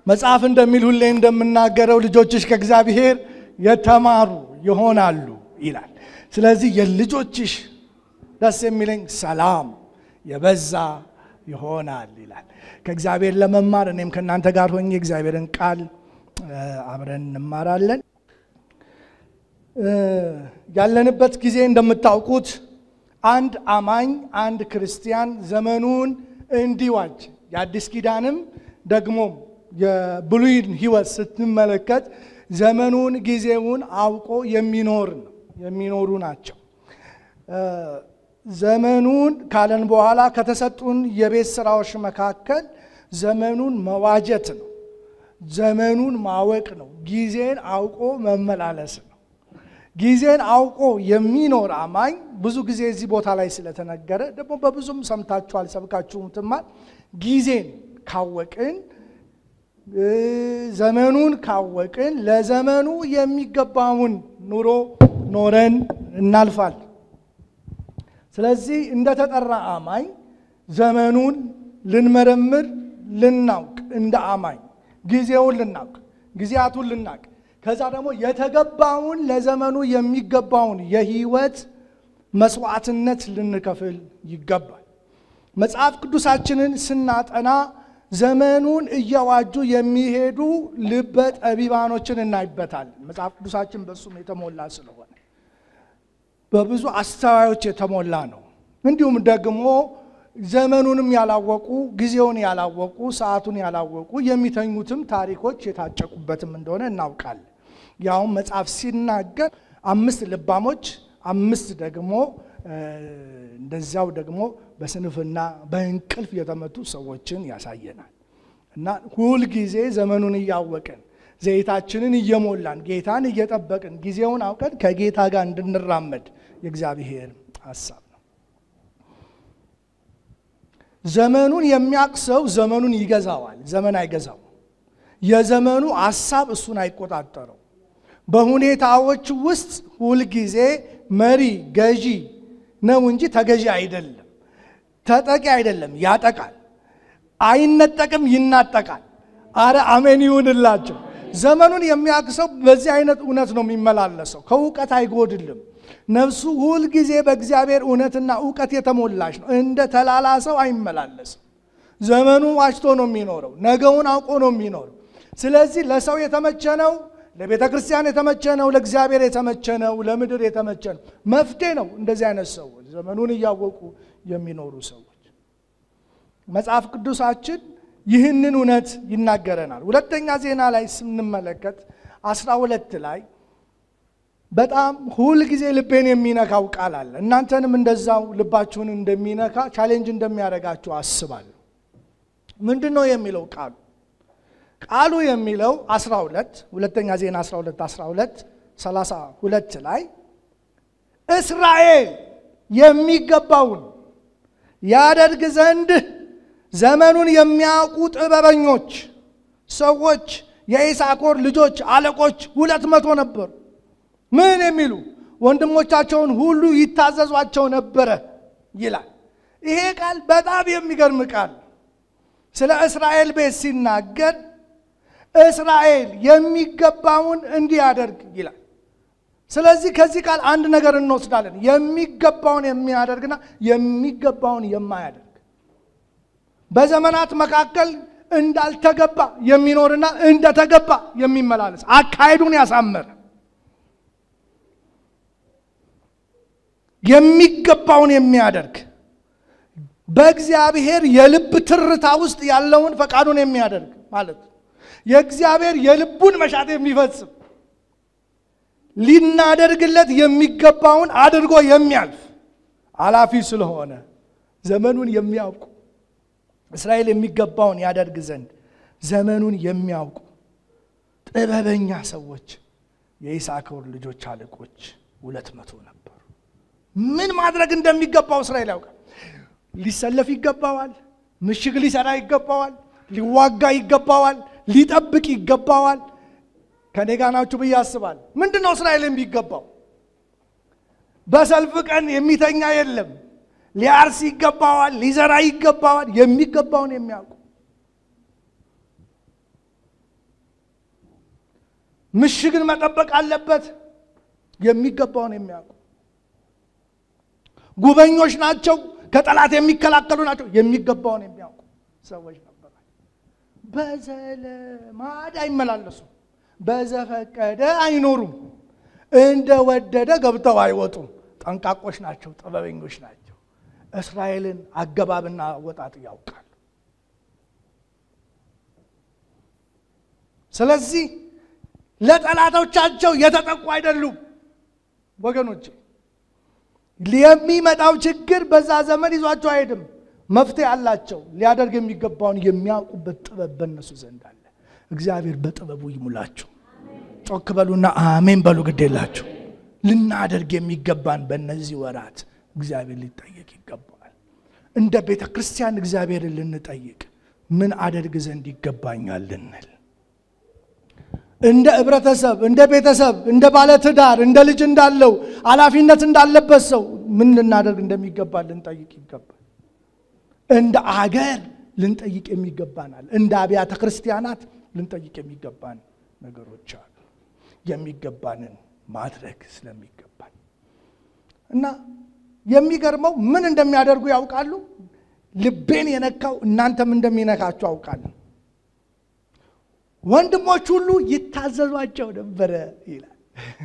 መጽሐፍ እንደሚል ሁሌ እንደምናገረው ልጆችሽ ከእግዚአብሔር የተማሩ ይሆናሉ ይላል። ስለዚህ የልጆችሽ ደስ የሚለኝ ሰላም የበዛ ይሆናል ይላል። ከእግዚአብሔር ለመማር እኔም ከእናንተ ጋር ሆኜ እግዚአብሔርን ቃል አብረን እንማራለን። ያለንበት ጊዜ እንደምታውቁት አንድ አማኝ አንድ ክርስቲያን ዘመኑን እንዲዋጅ የአዲስ ኪዳንም ደግሞ የብሉይን ሕይወት ስትመለከት ዘመኑን ጊዜውን አውቆ የሚኖር ነው የሚኖሩ ናቸው። ዘመኑን ካለን በኋላ ከተሰጡን የቤት ስራዎች መካከል ዘመኑን መዋጀት ነው። ዘመኑን ማወቅ ነው። ጊዜን አውቆ መመላለስ ነው። ጊዜን አውቆ የሚኖር አማኝ ብዙ ጊዜ እዚህ ቦታ ላይ ስለተነገረ ደግሞ በብዙም ሰምታችኋል፣ ሰብካችሁትማል። ጊዜን ካወቅን ዘመኑን ካወቅን ለዘመኑ የሚገባውን ኑሮ ኖረን እናልፋል። ስለዚህ እንደተጠራ አማኝ ዘመኑን ልንመረምር ልናውቅ፣ እንደ አማኝ ጊዜውን ልናውቅ፣ ጊዜያቱን ልናውቅ፣ ከዛ ደግሞ የተገባውን ለዘመኑ የሚገባውን የህይወት መስዋዕትነት ልንከፍል ይገባል። መጽሐፍ ቅዱሳችንን ስናጠና ዘመኑን እየዋጁ የሚሄዱ ልበ ጠቢባኖችን እናይበታለን። መጽሐፍ ቅዱሳችን በእሱም የተሞላ ስለሆነ በብዙ አስተዋዮች የተሞላ ነው። እንዲሁም ደግሞ ዘመኑንም ያላወቁ ጊዜውን ያላወቁ ሰዓቱን ያላወቁ የሚተኙትም ታሪኮች የታጨቁበትም እንደሆነ እናውቃለን። ያውም መጽሐፍ ሲናገር አምስት ልባሞች፣ አምስት ደግሞ እንደዚያው ደግሞ በስንፍና በእንቅልፍ የተመቱ ሰዎችን ያሳየናል። እና ሁልጊዜ ዘመኑን እያወቅን ዘይታችንን እየሞላን ጌታን እየጠበቅን ጊዜውን አውቀን ከጌታ ጋር እንድንራመድ የእግዚአብሔር ሀሳብ ነው። ዘመኑን የሚያውቅ ሰው ዘመኑን ይገዛዋል፣ ዘመን አይገዛው። የዘመኑ ሀሳብ እሱን አይቆጣጠረው። በሁኔታዎች ውስጥ ሁልጊዜ መሪ ገዢ ነው እንጂ ተገዢ አይደለም። ተጠቂ አይደለም፣ ያጠቃል። አይነጠቅም፣ ይናጠቃል። አረ አሜን ይሁንላቸው። ዘመኑን የሚያውቅ ሰው በዚህ አይነት እውነት ነው የሚመላለሰው። ከእውቀት አይጎድልም። ነፍሱ ሁልጊዜ በእግዚአብሔር እውነትና እውቀት የተሞላች ነው። እንደ ተላላ ሰው አይመላለስም። ዘመኑ ዋጅቶ ነው የሚኖረው። ነገውን አውቆ ነው የሚኖረው። ስለዚህ ለሰው የተመቸ ነው፣ ለቤተ ክርስቲያን የተመቸ ነው፣ ለእግዚአብሔር የተመቸ ነው፣ ለምድር የተመቸ ነው። መፍትሄ ነው እንደዚህ አይነት ሰዎች ዘመኑን እያወቁ የሚኖሩ ሰዎች። መጽሐፍ ቅዱሳችን ይህንን እውነት ይናገረናል። ሁለተኛ ዜና ላይ ስንመለከት አስራ ሁለት ላይ በጣም ሁልጊዜ ልቤን የሚነካው ቃል አለ። እናንተንም እንደዛው ልባችሁን እንደሚነካ ቻሌንጅ እንደሚያደርጋችሁ አስባለሁ። ምንድን ነው የሚለው ቃሉ? ቃሉ የሚለው 12 ሁለተኛ ዜና 12 12 32 ላይ እስራኤል የሚገባውን ያደርግ ዘንድ ዘመኑን የሚያውቁ ጥበበኞች ሰዎች የኢሳኮር ልጆች አለቆች ሁለት መቶ ነበሩ። ምን የሚሉ ወንድሞቻቸውን ሁሉ ይታዘዟቸው ነበረ ይላል። ይሄ ቃል በጣም የሚገርም ቃል ስለ እስራኤል ቤት ሲናገር እስራኤል የሚገባውን እንዲያደርግ ይላል። ስለዚህ ከዚህ ቃል አንድ ነገር እንወስዳለን። የሚገባውን የሚያደርግና የሚገባውን የማያደርግ በዘመናት መካከል እንዳልተገባ የሚኖርና እንደተገባ የሚመላለስ አካሄዱን ያሳመረ የሚገባውን የሚያደርግ በእግዚአብሔር የልብ ትርታ ውስጥ ያለውን ፈቃዱን የሚያደርግ ማለት ነው። የእግዚአብሔር የልቡን መሻት የሚፈጽም ሊናደርግለት የሚገባውን አድርጎ የሚያልፍ አላፊ ስለሆነ ዘመኑን የሚያውቁ እስራኤል የሚገባውን ያደርግ ዘንድ ዘመኑን የሚያውቁ ጥበበኛ ሰዎች የይሳኮር ልጆች አለቆች ሁለት መቶ ነበሩ። ምን ማድረግ እንደሚገባው እስራኤል ያውቃል። ሊሰለፍ ይገባዋል። ምሽግ ሊሰራ ይገባዋል። ሊዋጋ ይገባዋል። ሊጠብቅ ይገባዋል። ከኔ ጋር ናችሁ ብዬ አስባለሁ። ምንድን ነው እስራኤል የሚገባው? በሰልፍ ቀን የሚተኛ የለም። ሊያርስ ይገባዋል። ሊዘራ ይገባዋል። የሚገባውን የሚያውቁ ምሽግን መጠበቅ አለበት። የሚገባውን የሚያውቁ ጉበኞች ናቸው። ከጠላት የሚከላከሉ ናቸው። የሚገባውን የሚያውቁ ሰዎች ነበሩ። በዘለማድ አይመላለሱም። በዘፈቀደ አይኖሩም። እንደወደደ ገብተው አይወጡም። ጠንቃቆች ናቸው። ጥበበኞች ናቸው። እስራኤልን አገባብና አወጣጥ ያውቃሉ። ስለዚህ ለጠላቶቻቸው የተጠቁ አይደሉም ወገኖች። የሚመጣው ችግር በዛ ዘመን ይዟቸው አይሄድም። መፍትሄ አላቸው። ሊያደርግ የሚገባውን የሚያውቁበት ጥበብ በእነሱ ዘንድ አለ። እግዚአብሔር በጥበቡ ይሙላችሁ። ጮክ በሉና አሜን በሉ። ግድ የላችሁ ልናደርግ የሚገባን በእነዚህ ወራት እግዚአብሔር ሊጠየቅ ይገባዋል። እንደ ቤተ ክርስቲያን እግዚአብሔርን ልንጠይቅ ምን አደርግ ዘንድ ይገባኛል ልንል እንደ ህብረተሰብ፣ እንደ ቤተሰብ፣ እንደ ባለትዳር፣ እንደ ልጅ እንዳለው ኃላፊነት እንዳለበት ሰው ምን ልናደርግ እንደሚገባ ልንጠይቅ ይገባል። እንደ አገር ልንጠይቅ የሚገባናል። እንደ አብያተ ክርስቲያናት ልንጠይቅ የሚገባን ነገሮች አሉ። የሚገባንን ማድረግ ስለሚገባን እና የሚገርመው ምን እንደሚያደርጉ ያውቃሉ። ልቤን የነካው እናንተም እንደሚነካችሁ አውቃለሁ። ወንድሞች ሁሉ ይታዘዟቸው ነበረ ይላል።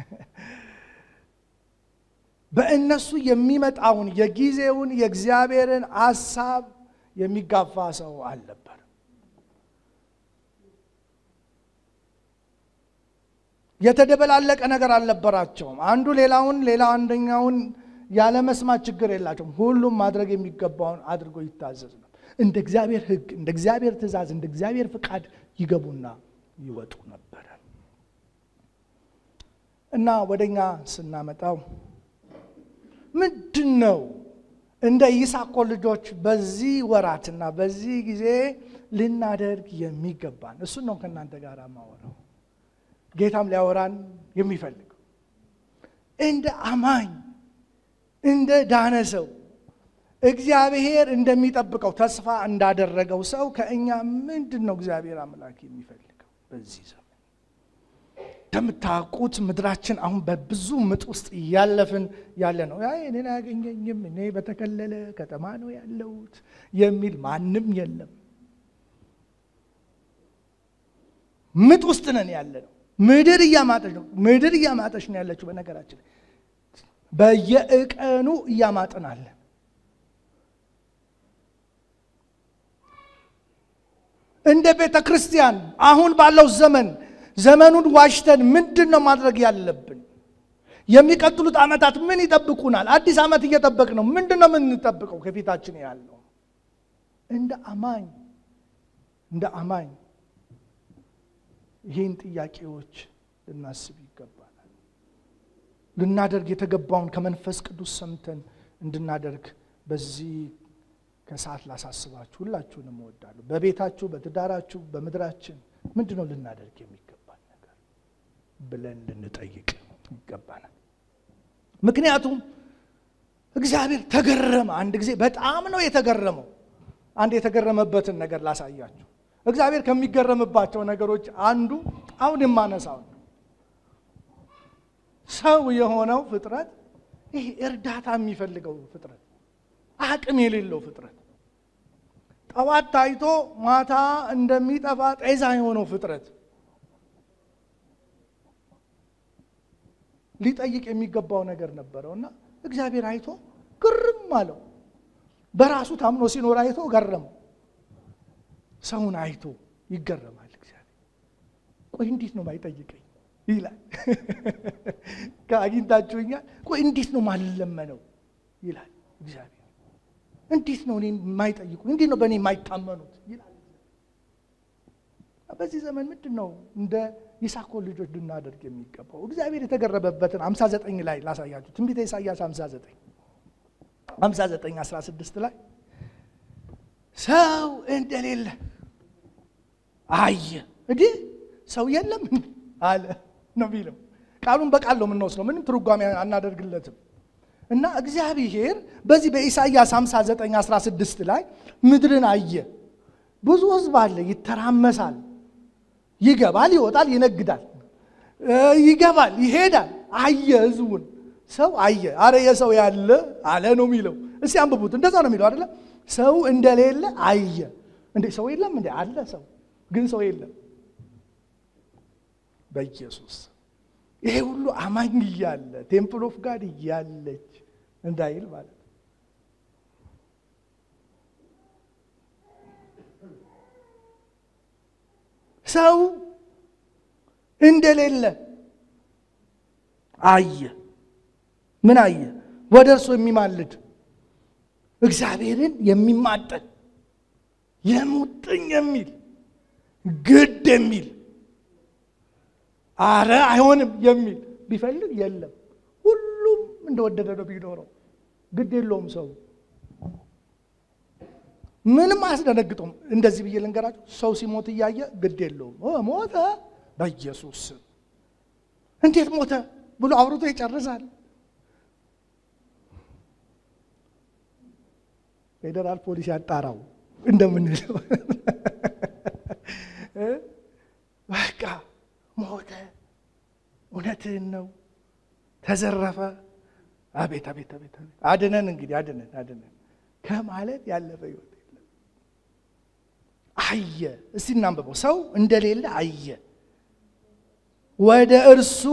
በእነሱ የሚመጣውን የጊዜውን የእግዚአብሔርን ሐሳብ የሚጋፋ ሰው አልነበር። የተደበላለቀ ነገር አልነበራቸውም። አንዱ ሌላውን ሌላ አንደኛውን ያለመስማት ችግር የላቸውም። ሁሉም ማድረግ የሚገባውን አድርጎ ይታዘዝ ነው። እንደ እግዚአብሔር ሕግ፣ እንደ እግዚአብሔር ትእዛዝ፣ እንደ እግዚአብሔር ፍቃድ ይገቡና ይወጡ ነበረ እና ወደኛ ስናመጣው ምንድን ነው እንደ ይሳኮር ልጆች በዚህ ወራትና በዚህ ጊዜ ልናደርግ የሚገባን እሱን ነው ከእናንተ ጋር ማወራው። ጌታም ሊያወራን የሚፈልገው እንደ አማኝ እንደ ዳነ ሰው እግዚአብሔር እንደሚጠብቀው ተስፋ እንዳደረገው ሰው ከእኛ ምንድን ነው እግዚአብሔር አምላክ የሚፈልገው? በዚህ ዘመን እንደምታውቁት ምድራችን አሁን በብዙ ምጥ ውስጥ እያለፍን ያለ ነው። ያ እኔን አያገኘኝም፣ እኔ በተከለለ ከተማ ነው ያለሁት የሚል ማንም የለም። ምጥ ውስጥ ነን ያለ ነው። ምድር እያማጠች ነው። ምድር እያማጠች ነው ያለችው። በነገራችን በየእቀኑ እያማጥን አለ። እንደ ቤተ ክርስቲያን አሁን ባለው ዘመን ዘመኑን ዋሽተን ምንድን ነው ማድረግ ያለብን? የሚቀጥሉት ዓመታት ምን ይጠብቁናል? አዲስ ዓመት እየጠበቅ ነው። ምንድን ነው የምንጠብቀው ከፊታችን ያለው? እንደ አማኝ እንደ አማኝ ይህን ጥያቄዎች ልናስብ ይገባናል። ልናደርግ የተገባውን ከመንፈስ ቅዱስ ሰምተን እንድናደርግ በዚህ ከሰዓት ላሳስባችሁ ሁላችሁንም እወዳለሁ። በቤታችሁ፣ በትዳራችሁ፣ በምድራችን ምንድን ነው ልናደርግ የሚገባን ነገር ብለን ልንጠይቅ ይገባናል። ምክንያቱም እግዚአብሔር ተገረመ። አንድ ጊዜ በጣም ነው የተገረመው። አንድ የተገረመበትን ነገር ላሳያችሁ። እግዚአብሔር ከሚገረምባቸው ነገሮች አንዱ አሁን የማነሳው ነው። ሰው የሆነው ፍጥረት ይህ እርዳታ የሚፈልገው ፍጥረት አቅም የሌለው ፍጥረት ጠዋት ታይቶ ማታ እንደሚጠፋ ጤዛ የሆነው ፍጥረት ሊጠይቅ የሚገባው ነገር ነበረው እና እግዚአብሔር አይቶ ግርም አለው። በራሱ ታምኖ ሲኖር አይቶ ገረመው። ሰውን አይቶ ይገረማል እግዚአብሔር። ቆይ እንዴት ነው ማይጠይቀኝ ይላል። ከአግኝታችሁኛል። ቆይ እንዴት ነው ማልለመነው ይላል እግዚአብሔር። እንዴት ነው እኔ የማይጠይቁ እንዴት ነው በእኔ የማይታመኑት ይላል። በዚህ ዘመን ምንድን ነው እንደ ይሳኮር ልጆች ልናደርግ የሚገባው? እግዚአብሔር የተገረበበትን 59 ላይ ላሳያችሁ። ትንቢተ ኢሳያስ 59 59 16 ላይ ሰው እንደሌለ አየ። እንዲህ ሰው የለም አለ ነው የሚለው። ቃሉን በቃል ነው የምንወስደው፣ ምንም ትርጓሜ አናደርግለትም። እና እግዚአብሔር በዚህ በኢሳይያስ 59 16 ላይ ምድርን አየ። ብዙ ሕዝብ አለ፣ ይተራመሳል፣ ይገባል፣ ይወጣል፣ ይነግዳል። ይገባል፣ ይሄዳል። አየ ህዝቡን ሰው አየ። አረ የሰው ያለ አለ ነው የሚለው። እስቲ አንብቡት። እንደዛ ነው የሚለው አይደለ? ሰው እንደሌለ አየ። እንዴ ሰው የለም እንዴ? አለ ሰው ግን ሰው የለም። በኢየሱስ ይሄ ሁሉ አማኝ እያለ ቴምፕል ኦፍ ጋድ እያለች እንዳይል ማለት ነው። ሰው እንደሌለ አየ። ምን አየ? ወደ እርሱ የሚማልድ እግዚአብሔርን የሚማጠን የሙጥኝ የሚል ግድ የሚል አረ አይሆንም የሚል ቢፈልግ የለም። ሁሉም እንደወደደ ነው ቢኖረው፣ ግድ የለውም ሰው ምንም አያስደነግጠውም። እንደዚህ ብዬ ልንገራችሁ፣ ሰው ሲሞት እያየ ግድ የለውም። ሞተ፣ በኢየሱስ ስም እንዴት ሞተ ብሎ አውርቶ ይጨርሳል። ፌዴራል ፖሊስ ያጣራው እንደምንለው በቃ ሞተ፣ እውነትህን ነው፣ ተዘረፈ። አቤት አቤት አቤት አቤት፣ አድነን እንግዲህ አድነን አድነን ከማለት ያለፈ ህይወት የለም። አየ። እስቲ እናንብበው። ሰው እንደሌለ አየ፣ ወደ እርሱ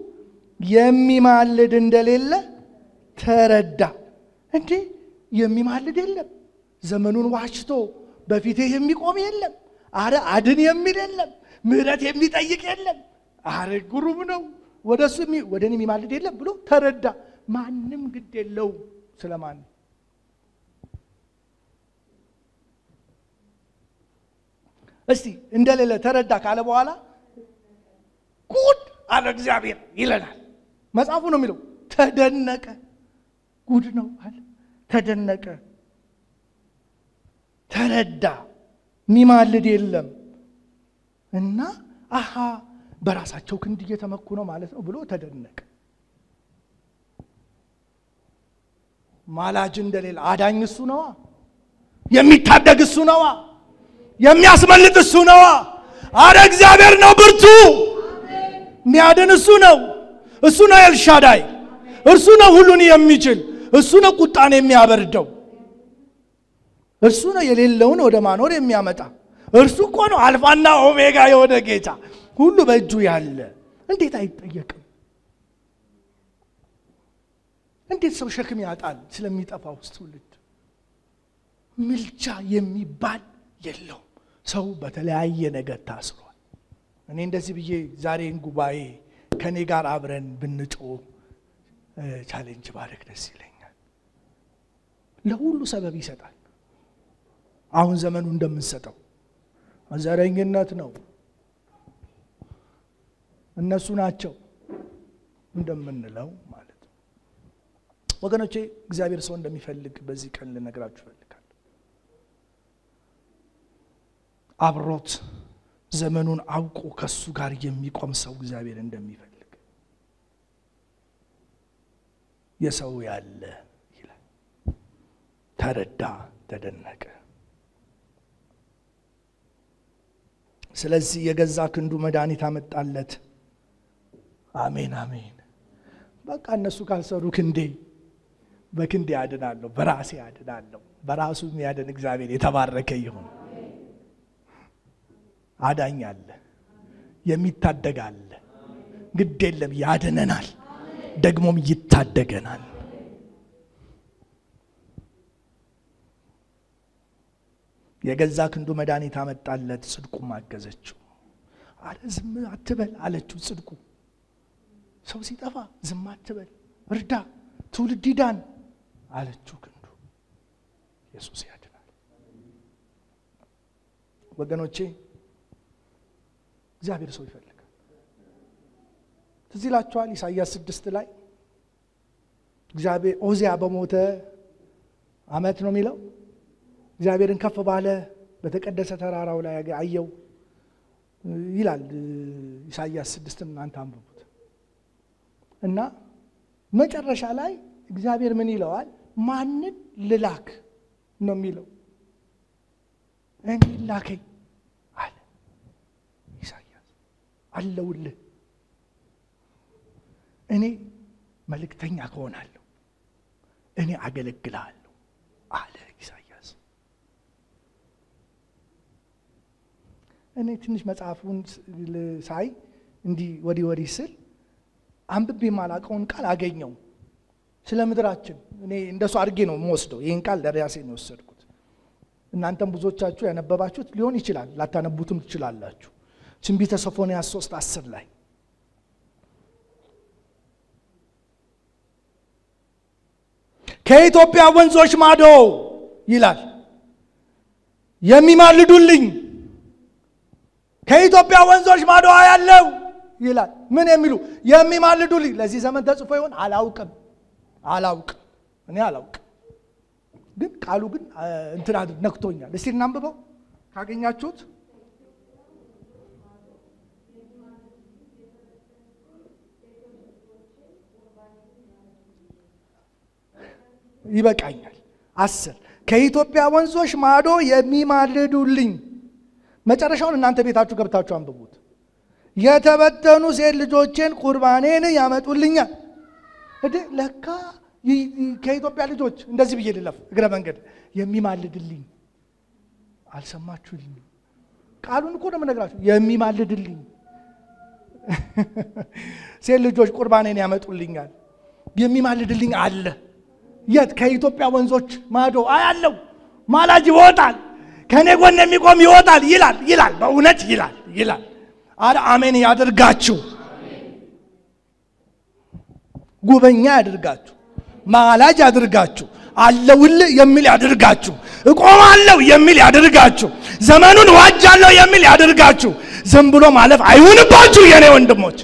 የሚማልድ እንደሌለ ተረዳ። እንዴ የሚማልድ የለም፣ ዘመኑን ዋሽቶ በፊቴ የሚቆም የለም፣ አረ አድን የሚል የለም፣ ምሕረት የሚጠይቅ የለም። አረ ጉሩም ነው። ወደ እሱ ወደ እኔ የሚማልድ የለም ብሎ ተረዳ። ማንም ግድ የለውም ስለማን እስቲ እንደሌለ ተረዳ ካለ በኋላ ጉድ አለ እግዚአብሔር ይለናል። መጽሐፉ ነው የሚለው። ተደነቀ። ጉድ ነው አለ። ተደነቀ፣ ተረዳ። ሚማልድ የለም እና አሃ በራሳቸው ክንድ እየተመኩ ነው ማለት ነው ብሎ ተደነቀ። ማላጅ እንደሌለ አዳኝ እሱ ነዋ። የሚታደግ እሱ ነዋ። የሚያስመልጥ እሱ ነዋ። አረ እግዚአብሔር ነው ብርቱ፣ የሚያድን እሱ ነው። እሱ ነው ኤልሻዳይ፣ እርሱ ነው ሁሉን የሚችል፣ እሱ ነው ቁጣን የሚያበርደው፣ እርሱ ነው የሌለውን ወደ ማኖር የሚያመጣ። እርሱ እኮ ነው አልፋና ኦሜጋ የሆነ ጌታ፣ ሁሉ በእጁ ያለ። እንዴት አይጠየቅም? እንዴት ሰው ሸክም ያጣል ስለሚጠፋው ትውልድ? ምልጃ የሚባል የለውም። ሰው በተለያየ ነገር ታስሯል። እኔ እንደዚህ ብዬ ዛሬን ጉባኤ ከእኔ ጋር አብረን ብንጮ ቻሌንጅ ባደረግ ደስ ይለኛል። ለሁሉ ሰበብ ይሰጣል። አሁን ዘመኑ እንደምንሰጠው ዘረኝነት ነው፣ እነሱ ናቸው እንደምንለው ማለት ነው። ወገኖቼ እግዚአብሔር ሰው እንደሚፈልግ በዚህ ቀን ልነግራችሁ ይፈልጋል። አብሮት ዘመኑን አውቆ ከሱ ጋር የሚቆም ሰው እግዚአብሔር እንደሚፈልግ የሰው ያለ ይላል። ተረዳ፣ ተደነቀ። ስለዚህ የገዛ ክንዱ መድኃኒት አመጣለት። አሜን አሜን። በቃ እነሱ ካልሰሩ ክንዴ በክንዴ ያድናለሁ፣ በራሴ ያድናለሁ። በራሱ የሚያድን እግዚአብሔር የተባረከ ይሁን። አዳኝ አለ፣ የሚታደግ አለ። ግድ የለም ያድነናል፣ ደግሞም ይታደገናል። የገዛ ክንዱ መድኃኒት አመጣለት፣ ጽድቁም አገዘችው። አረ ዝም አትበል አለችው። ጽድቁ ሰው ሲጠፋ ዝም አትበል፣ እርዳ፣ ትውልድ ይዳን አለችው። ክንዱ ኢየሱስ ያድናል። ወገኖቼ እግዚአብሔር ሰው ይፈልጋል። ትዝ ይላችኋል ኢሳይያስ ስድስት ላይ እግዚአብሔር ኦዚያ በሞተ ዓመት ነው የሚለው እግዚአብሔርን ከፍ ባለ በተቀደሰ ተራራው ላይ አየው ይላል ኢሳይያስ ስድስትን እናንተ አንብቡት እና መጨረሻ ላይ እግዚአብሔር ምን ይለዋል? ማንን ልላክ ነው የሚለው። እኔ ላከኝ አለ ኢሳይያስ። አለውልህ እኔ መልእክተኛ ከሆናለሁ እኔ አገለግልሃለሁ አለ ኢሳያስ። እኔ ትንሽ መጽሐፉን ሳይ እንዲህ ወዲህ ወዲህ ስል አንብቤ የማላውቀውን ቃል አገኘው። ስለ ምድራችን እኔ እንደሱ አድርጌ ነው የምወስደው። ይህን ቃል ለራሴ ነው የወሰድኩት። እናንተም ብዙዎቻችሁ ያነበባችሁት ሊሆን ይችላል፣ ላታነቡትም ትችላላችሁ። ትንቢተ ሶፎንያስ ሶስት አስር ላይ ከኢትዮጵያ ወንዞች ማዶ ይላል የሚማልዱልኝ ከኢትዮጵያ ወንዞች ማዶ ያለው ይላል። ምን የሚሉ የሚማልዱልኝ። ለዚህ ዘመን ተጽፎ ይሆን አላውቅም፣ አላውቅም፣ እኔ አላውቅም። ግን ቃሉ ግን እንትን ነክቶኛል። እስቲ እናንብበው ካገኛችሁት። ይበቃኛል። አስር ከኢትዮጵያ ወንዞች ማዶ የሚማልዱልኝ። መጨረሻውን እናንተ ቤታችሁ ገብታችሁ አንብቡት። የተበተኑ ሴት ልጆቼን ቁርባኔን ያመጡልኛል። እዴ ለካ ከኢትዮጵያ ልጆች እንደዚህ ብዬ ልለፍ እግረ መንገድ የሚማልድልኝ አልሰማችሁልኝ? ቃሉን እኮ ነው የምነግራችሁ። የሚማልድልኝ ሴት ልጆች ቁርባኔን ያመጡልኛል። የሚማልድልኝ አለ። የት? ከኢትዮጵያ ወንዞች ማዶ አያለው። ማላጅ ይወጣል፣ ከእኔ ጎን የሚቆም ይወጣል ይላል ይላል። በእውነት ይላል ይላል። አረ አሜን ያድርጋችሁ፣ ጉበኛ ያድርጋችሁ፣ ማላጅ ያድርጋችሁ፣ አለውልህ የሚል ያድርጋችሁ፣ እቆማለሁ የሚል ያድርጋችሁ፣ ዘመኑን ዋጃለሁ የሚል ያድርጋችሁ። ዝም ብሎ ማለፍ አይሁንባችሁ የኔ ወንድሞች።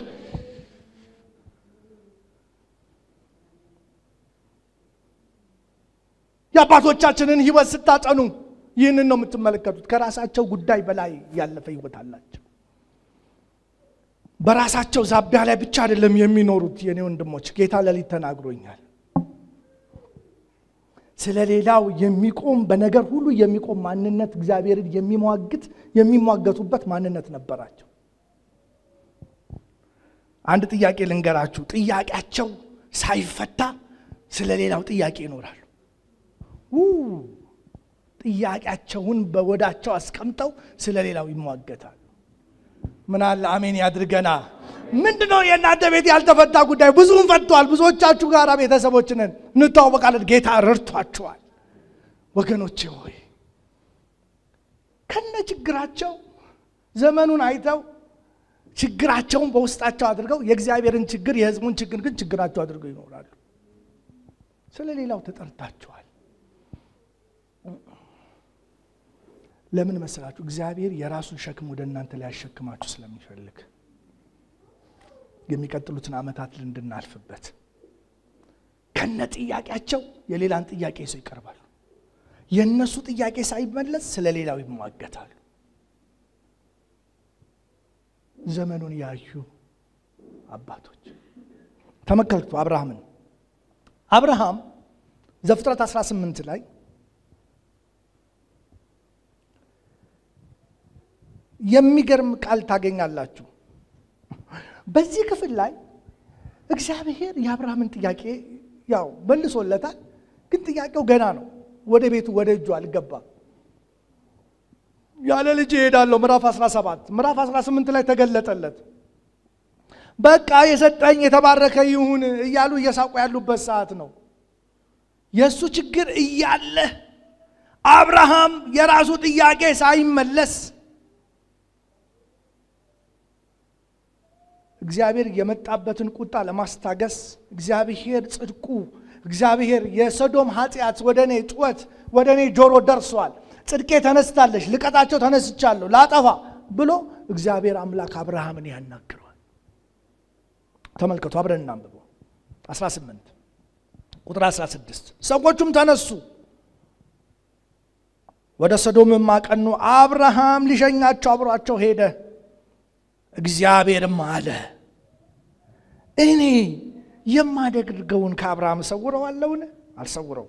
የአባቶቻችንን ሕይወት ስታጠኑ ይህንን ነው የምትመለከቱት። ከራሳቸው ጉዳይ በላይ ያለፈ ሕይወት አላቸው። በራሳቸው ዛቢያ ላይ ብቻ አይደለም የሚኖሩት የኔ ወንድሞች። ጌታ ሌሊት ተናግሮኛል። ስለ ሌላው የሚቆም በነገር ሁሉ የሚቆም ማንነት እግዚአብሔርን የሚሟግት የሚሟገቱበት ማንነት ነበራቸው። አንድ ጥያቄ ልንገራችሁ። ጥያቄያቸው ሳይፈታ ስለ ሌላው ጥያቄ ይኖራሉ። ጥያቄያቸውን በወዳቸው አስቀምጠው ስለ ሌላው ይሟገታሉ። ምን አለ አሜን ያድርገና። ምንድን ነው የእናንተ ቤት ያልተፈታ ጉዳይ? ብዙውን ፈቷል። ብዙዎቻችሁ ጋር ቤተሰቦችንን እንተዋወቃለን። ጌታ ረድቷቸዋል። ወገኖቼ ሆይ ከነ ችግራቸው ዘመኑን አይተው ችግራቸውን በውስጣቸው አድርገው የእግዚአብሔርን ችግር የሕዝቡን ችግር ግን ችግራቸው አድርገው ይኖራሉ። ስለ ሌላው ተጠርታችኋል። ለምን መሰላችሁ? እግዚአብሔር የራሱን ሸክም ወደ እናንተ ላይ ያሸክማችሁ ስለሚፈልግ የሚቀጥሉትን ዓመታት እንድናልፍበት ከነ ጥያቄያቸው የሌላን ጥያቄ ሰው ይቀርባሉ። የእነሱ ጥያቄ ሳይመለስ ስለ ሌላው ይሟገታሉ። ዘመኑን ያዩ አባቶች ተመልከቱ። አብርሃምን አብርሃም ዘፍጥረት 18 ላይ የሚገርም ቃል ታገኛላችሁ። በዚህ ክፍል ላይ እግዚአብሔር የአብርሃምን ጥያቄ ያው መልሶለታል፣ ግን ጥያቄው ገና ነው። ወደ ቤቱ ወደ እጁ አልገባም። ያለ ልጅ እሄዳለሁ ምዕራፍ 17 ምዕራፍ 18 ላይ ተገለጠለት። በቃ የሰጠኝ የተባረከ ይሁን እያሉ እየሳቁ ያሉበት ሰዓት ነው። የእሱ ችግር እያለ አብርሃም የራሱ ጥያቄ ሳይመለስ እግዚአብሔር የመጣበትን ቁጣ ለማስታገስ እግዚአብሔር ጽድቁ እግዚአብሔር የሰዶም ኃጢአት ወደ እኔ ጩኸት ወደ እኔ ጆሮ ደርሷል፣ ጽድቄ ተነስታለች፣ ልቀጣቸው ተነስቻለሁ ላጠፋ ብሎ እግዚአብሔር አምላክ አብርሃምን ያናግረዋል። ተመልከቱ፣ አብረን እናንብበው 18 ቁጥር 16 ሰዎቹም ተነሱ ወደ ሰዶምም አቀኑ። አብርሃም ሊሸኛቸው አብሯቸው ሄደ። እግዚአብሔርም አለ እኔ የማደርገውን ከአብርሃም እሰውረዋለሁን? አልሰውረው።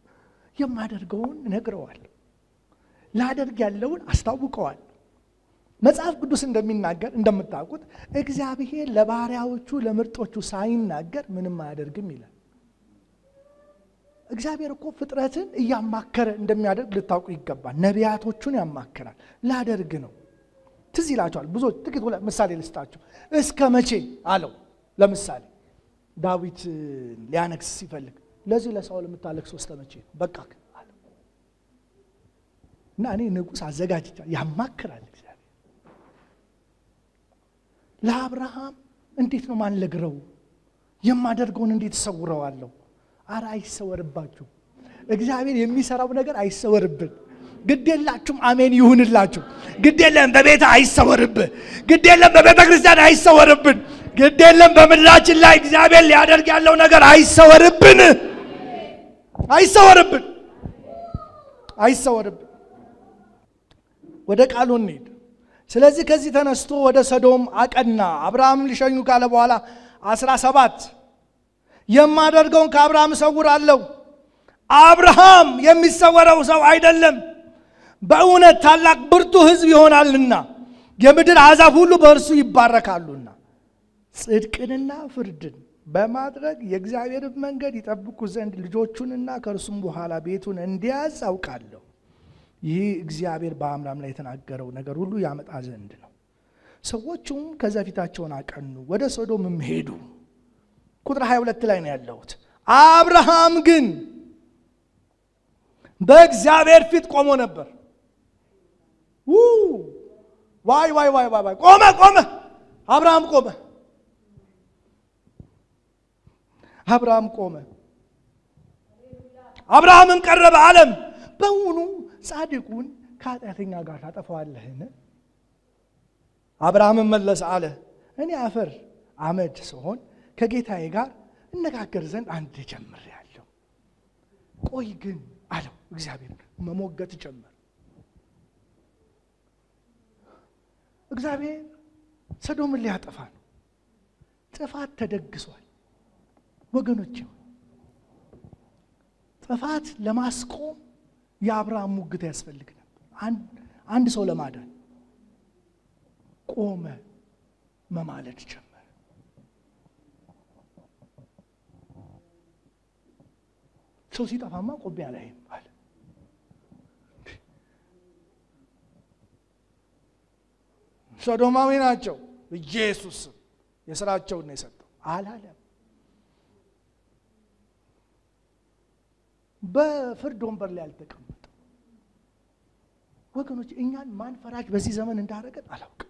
የማደርገውን እነግረዋለሁ፣ ላደርግ ያለውን አስታውቀዋል። መጽሐፍ ቅዱስ እንደሚናገር እንደምታውቁት እግዚአብሔር ለባሪያዎቹ ለምርጦቹ ሳይናገር ምንም አያደርግም ይላል። እግዚአብሔር እኮ ፍጥረትን እያማከረ እንደሚያደርግ ልታውቁ ይገባል። ነቢያቶቹን ያማክራል። ላደርግ ነው። ትዝ ይላቸዋል። ብዙዎች ጥቂት ምሳሌ ልስጣችሁ። እስከ መቼ አለው። ለምሳሌ ዳዊት ሊያነግስ ሲፈልግ ለዚህ ለሳኦል የምታለቅሰው እስከ መቼ ነው? በቃ አለው እና እኔ ንጉሥ አዘጋጅቻለሁ። ያማክራል እግዚአብሔር። ለአብርሃም እንዴት ነው ማንለግረው? የማደርገውን እንዴት እሰውረዋለሁ? አረ አይሰወርባችሁ። እግዚአብሔር የሚሰራው ነገር አይሰወርብን። ግድ የላችሁም። አሜን ይሁንላችሁ። ግድ የለም በቤተ አይሰወርብህ። ግድ የለም በቤተ ክርስቲያን አይሰወርብን። ግድ የለም በምድራችን ላይ እግዚአብሔር ሊያደርግ ያለው ነገር አይሰወርብን። አይሰወርብን። አይሰወርብን። ወደ ቃሉ እንሂድ። ስለዚህ ከዚህ ተነስቶ ወደ ሰዶም አቀና። አብርሃም ሊሸኙ ካለ በኋላ አስራ ሰባት የማደርገውን ከአብርሃም እሰውራለሁ። አብርሃም የሚሰወረው ሰው አይደለም፣ በእውነት ታላቅ ብርቱ ሕዝብ ይሆናልና የምድር አሕዛብ ሁሉ በእርሱ ይባረካሉና ጽድቅንና ፍርድን በማድረግ የእግዚአብሔርን መንገድ ይጠብቁ ዘንድ ልጆቹንና ከእርሱም በኋላ ቤቱን እንዲያዝ አውቃለሁ። ይህ እግዚአብሔር በአምራም ላይ የተናገረው ነገር ሁሉ ያመጣ ዘንድ ነው። ሰዎቹም ከዛ ፊታቸውን አቀኑ፣ ወደ ሶዶምም ሄዱ። ቁጥር 22 ላይ ነው ያለሁት። አብርሃም ግን በእግዚአብሔር ፊት ቆሞ ነበር። ዋይ ዋይ ዋይ ዋይ ቆመ ቆመ። አብርሃም ቆመ። አብርሃም ቆመ። አብርሃምም ቀረበ አለም በውኑ ጻድቁን ከኃጢአተኛ ጋር ታጠፋዋለህን? አብርሃምም መለሰ አለ እኔ አፈር አመድ ስሆን ከጌታዬ ጋር እነጋገር ዘንድ አንድ ጀምሬአለሁ። ቆይ ግን አለው እግዚአብሔር መሞገት ጀመር። እግዚአብሔር ሰዶምን ሊያጠፋ ነው። ጥፋት ተደግሷል ወገኖች። ጥፋት ለማስቆም የአብርሃም ሙግት ያስፈልግ ነበር። አንድ ሰው ለማዳን ቆመ፣ መማለድ ጀመረ። ሰው ሲጠፋማ ቆሜ አላይም አለ። ሶዶማዊ ናቸው። ኢየሱስ የስራቸውን ነው የሰጠው አላለም። በፍርድ ወንበር ላይ አልተቀመጠም። ወገኖች እኛን ማን ፈራጅ በዚህ ዘመን እንዳደረገን አላውቅም።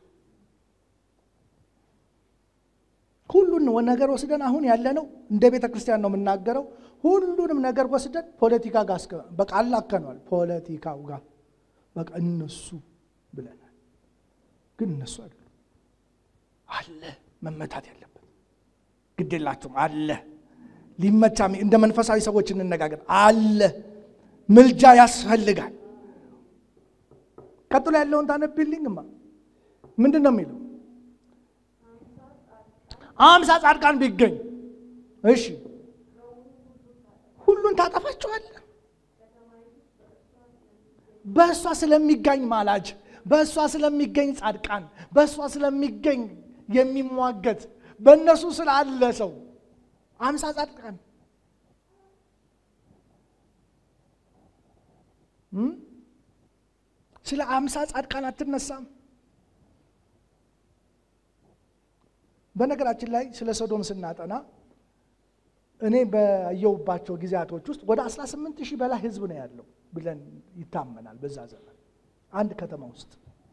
ሁሉን ነገር ወስደን አሁን ያለነው እንደ ቤተ ክርስቲያን ነው የምናገረው። ሁሉንም ነገር ወስደን ፖለቲካ ጋር በቃ አላከነዋል። ፖለቲካው ጋር በቃ እነሱ ብለናል። ግን እነሱ አይደሉም። አለ መመታት ያለበት ግድ የላችሁም አለ ሊመቻ እንደ መንፈሳዊ ሰዎች እንነጋገር አለ ምልጃ ያስፈልጋል። ቀጥሎ ያለውን ታነብልኝማ ምንድን ነው የሚለው? አምሳ ጻድቃን ቢገኝ እሺ ሁሉን ታጠፋቸዋለህ። በእሷ ስለሚገኝ ማላጅ፣ በእሷ ስለሚገኝ ጻድቃን፣ በእሷ ስለሚገኝ የሚሟገት በእነሱ ስላለ ሰው አምሳ ጻድቃን ስለ አምሳ ጻድቃን አትነሳም። በነገራችን ላይ ስለ ሶዶም ስናጠና እኔ በየውባቸው ጊዜያቶች ውስጥ ወደ 18 ሺህ በላይ ህዝብ ነው ያለው ብለን ይታመናል። በዛ ዘመን አንድ ከተማ ውስጥ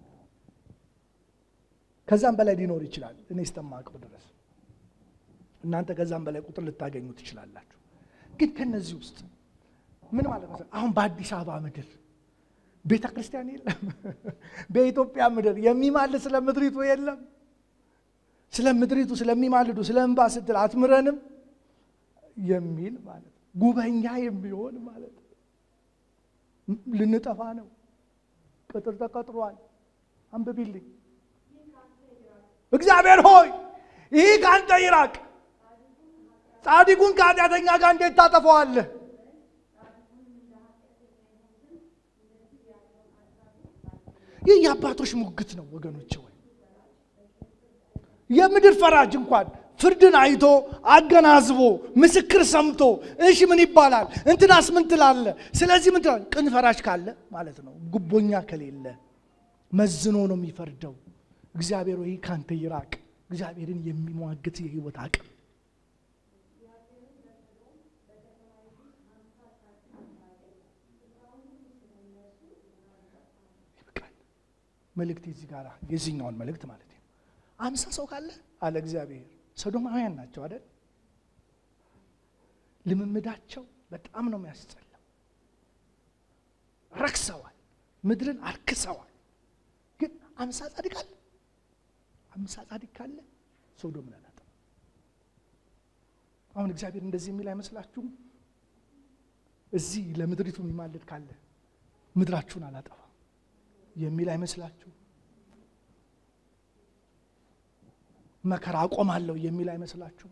ከዛም በላይ ሊኖር ይችላል። እኔ እስከማውቀው ድረስ እናንተ ከዛም በላይ ቁጥር ልታገኙ ትችላላችሁ። ግን ከነዚህ ውስጥ ምን ማለት ነው? አሁን በአዲስ አበባ ምድር ቤተ ክርስቲያን የለም። በኢትዮጵያ ምድር የሚማልድ ስለ ምድሪቱ የለም። ስለ ምድሪቱ ስለሚማልዱ ስለ እንባ ስትል አትምረንም የሚል ማለት ነው። ጉበኛ የሚሆን ማለት ነው። ልንጠፋ ነው። ቅጥር ተቀጥሯል። አንብቢልኝ። እግዚአብሔር ሆይ ይህ ከአንተ ይራቅ። ጻድቁን ከኃጢአተኛ ጋር እንዴት ታጠፈዋለህ? ይህ የአባቶች ሙግት ነው ወገኖች። ወይ የምድር ፈራጅ እንኳን ፍርድን አይቶ አገናዝቦ ምስክር ሰምቶ እሺ ምን ይባላል እንትናስ ምን ትላለ? ስለዚህ ምን ትላለ? ቅን ፈራጅ ካለ ማለት ነው። ጉቦኛ ከሌለ መዝኖ ነው የሚፈርደው። እግዚአብሔር ወይ ካንተ ይራቅ። እግዚአብሔርን የሚሟግት የህይወት አቅም ይበቃል። መልእክት እዚህ ጋር የዚህኛውን መልእክት ማለት ነው። አምሳ ሰው ካለ አለ እግዚአብሔር ሰዶማውያን ናቸው አይደል? ልምምዳቸው በጣም ነው የሚያስጠላው። ረክሰዋል፣ ምድርን አርክሰዋል። ግን አምሳ ጻድቅ አለ። አምሳ ጻድቅ ካለ ሶዶምን አላጠፋም። አሁን እግዚአብሔር እንደዚህ የሚል አይመስላችሁም? እዚህ ለምድሪቱ የሚማልድ ካለ ምድራችሁን አላጠፋም የሚል አይመስላችሁም? መከራ አቆማለሁ የሚል አይመስላችሁም?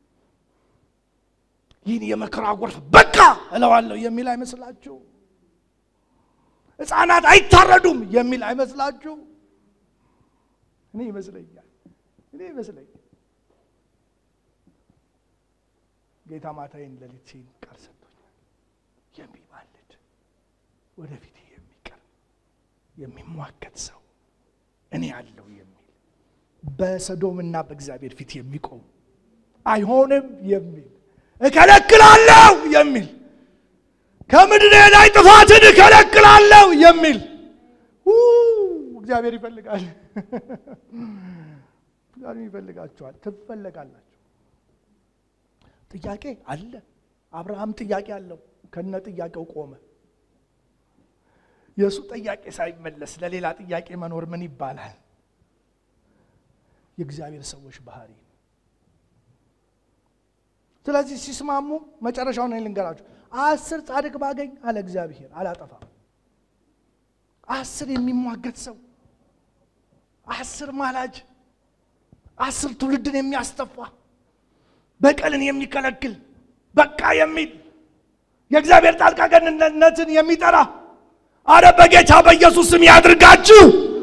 ይህን የመከራ ጎርፍ በቃ እለዋለሁ የሚል አይመስላችሁ? ሕፃናት አይታረዱም የሚል አይመስላችሁ? እኔ ይመስለኛል እኔ ይመስለኛል ጌታ ማታዬን ሌሊቴን ቃል ሰጥቶኛል። የሚማልድ ወደፊት የሚቀርብ የሚሟገት ሰው እኔ አለው የሚል በሰዶምና በእግዚአብሔር ፊት የሚቆም አይሆንም የሚል እከለክላለሁ የሚል ከምድሬ ላይ ጥፋትን እከለክላለሁ የሚል እግዚአብሔር ይፈልጋል። እግዚአብሔር ይፈልጋችኋል። ትፈለጋላችሁ። ጥያቄ አለ። አብርሃም ጥያቄ አለው። ከነ ጥያቄው ቆመ። የእሱ ጥያቄ ሳይመለስ ለሌላ ጥያቄ መኖር ምን ይባላል? የእግዚአብሔር ሰዎች ባህሪ ነው። ስለዚህ ሲስማሙ መጨረሻውን ልንገራችሁ። አስር ጻድቅ ባገኝ አለ እግዚአብሔር አላጠፋም። አስር የሚሟገት ሰው፣ አስር ማላጅ፣ አስር ትውልድን የሚያስተፋ በቀልን የሚከለክል በቃ የሚል የእግዚአብሔር ጣልቃ ገብነትን የሚጠራ አረ በጌታ በኢየሱስ ስም ያድርጋችሁ።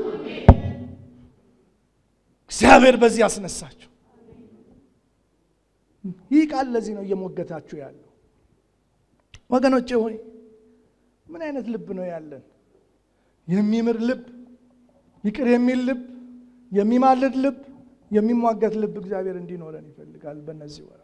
እግዚአብሔር በዚህ ያስነሳችሁ። ይህ ቃል ለዚህ ነው እየሞገታችሁ ያለው። ወገኖቼ ሆይ ምን አይነት ልብ ነው ያለን? የሚምር ልብ፣ ይቅር የሚል ልብ፣ የሚማልድ ልብ፣ የሚሟገት ልብ እግዚአብሔር እንዲኖረን ይፈልጋል። በእነዚህ ወራት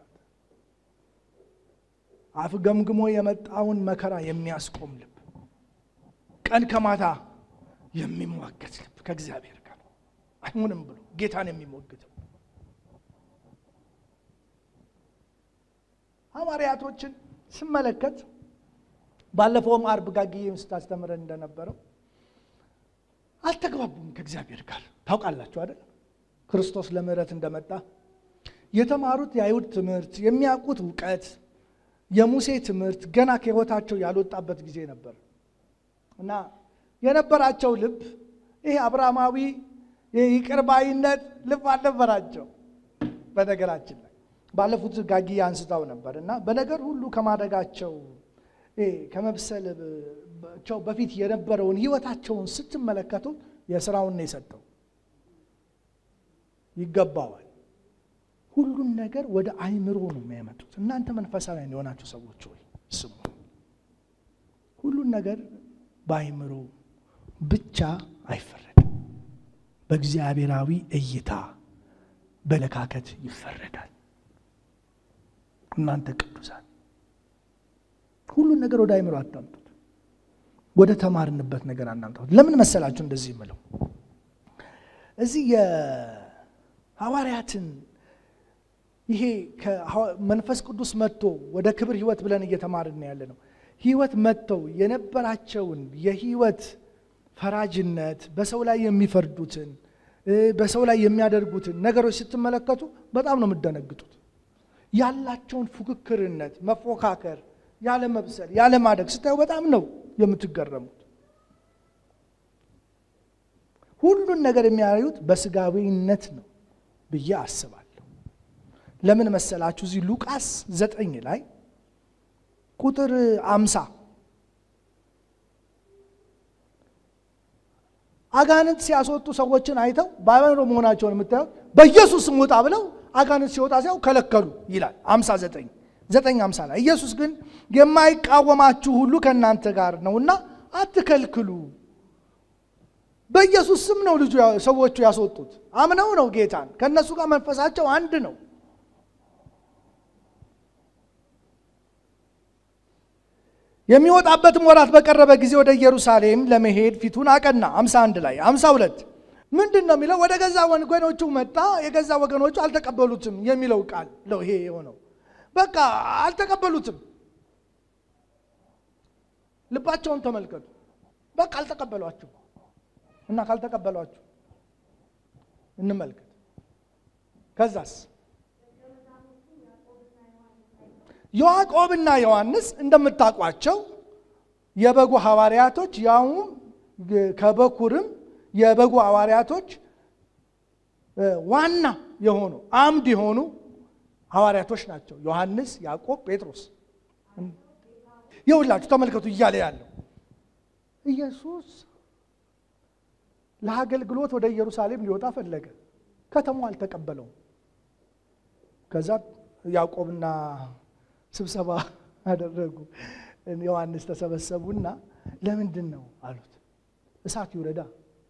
አፍ ገምግሞ የመጣውን መከራ የሚያስቆም ልብ፣ ቀን ከማታ የሚሟገት ልብ ከእግዚአብሔር ጋር አይሆንም ብሎ ጌታን የሚሞግተው ሐዋርያቶችን ስመለከት ባለፈውም አርብ ጋግዬ ስታስተምረን እንደነበረው አልተግባቡም ከእግዚአብሔር ጋር ታውቃላችሁ አይደል? ክርስቶስ ለምህረት እንደመጣ የተማሩት የአይሁድ ትምህርት የሚያውቁት እውቀት የሙሴ ትምህርት ገና ከሕይወታቸው ያልወጣበት ጊዜ ነበር እና የነበራቸው ልብ ይሄ አብርሃማዊ ይቅርባይነት ልብ አልነበራቸው። በነገራችን ላይ ባለፉት ጋጊ አንስታው ነበር እና በነገር ሁሉ ከማደጋቸው ከመብሰላቸው በፊት የነበረውን ሕይወታቸውን ስትመለከቱ የስራውን ነው የሰጠው። ይገባዋል። ሁሉን ነገር ወደ አይምሮ ነው የሚያመጡት። እናንተ መንፈሳውያን የሆናችሁ ሰዎች ሆይ ስሙ። ሁሉን ነገር በአይምሮ ብቻ አይፈረድም። በእግዚአብሔራዊ እይታ በለካከት ይፈረዳል። እናንተ ቅዱሳን ሁሉን ነገር ወደ አይምሮ አታምጡት። ወደ ተማርንበት ነገር አናምጣት። ለምን መሰላችሁ እንደዚህ የምለው እዚህ የሐዋርያትን ይሄ መንፈስ ቅዱስ መጥቶ ወደ ክብር ህይወት ብለን እየተማርን ያለ ነው። ህይወት መጥተው የነበራቸውን የህይወት ፈራጅነት በሰው ላይ የሚፈርዱትን በሰው ላይ የሚያደርጉትን ነገሮች ስትመለከቱ በጣም ነው የምደነግጡት። ያላቸውን ፉክክርነት፣ መፎካከር፣ ያለ መብሰል፣ ያለ ማደግ ስታዩ በጣም ነው የምትገረሙት። ሁሉን ነገር የሚያዩት በስጋዊነት ነው ብዬ አስባለሁ። ለምን መሰላችሁ? እዚህ ሉቃስ ዘጠኝ ላይ ቁጥር አምሳ አጋንንት ሲያስወጡ ሰዎችን አይተው ባይበሮ መሆናቸውን የምታዩት በኢየሱስ ስም ውጣ ብለው አጋንንት ሲወጣ ሲያው ከለከሉ ይላል 59 9 50 ላይ ኢየሱስ ግን የማይቃወማችሁ ሁሉ ከእናንተ ጋር ነውና አትከልክሉ። በኢየሱስ ስም ነው ልጁ ሰዎቹ ያስወጡት። አምነው ነው ጌታን። ከእነሱ ጋር መንፈሳቸው አንድ ነው። የሚወጣበትም ወራት በቀረበ ጊዜ ወደ ኢየሩሳሌም ለመሄድ ፊቱን አቀና። 51 ላይ 52 ምንድን ነው የሚለው? ወደ ገዛ ወገኖቹ መጣ፣ የገዛ ወገኖቹ አልተቀበሉትም የሚለው ቃል ነው ይሄ የሆነው። በቃ አልተቀበሉትም። ልባቸውን ተመልከቱ። በቃ አልተቀበሏችሁ እና ካልተቀበሏችሁ እንመልከት። ከዛስ ያዕቆብና ዮሐንስ እንደምታውቋቸው የበጉ ሐዋርያቶች ያውም ከበኩርም የበጉ ሐዋርያቶች ዋና የሆኑ አምድ የሆኑ ሐዋርያቶች ናቸው። ዮሐንስ፣ ያዕቆብ፣ ጴጥሮስ የሁላችሁ ተመልከቱ እያለ ያለው ኢየሱስ ለአገልግሎት ወደ ኢየሩሳሌም ሊወጣ ፈለገ። ከተማው አልተቀበለውም። ከዛ ያዕቆብና ስብሰባ አደረጉ። ዮሐንስ ተሰበሰቡና ለምንድን ነው አሉት። እሳት ይውረዳ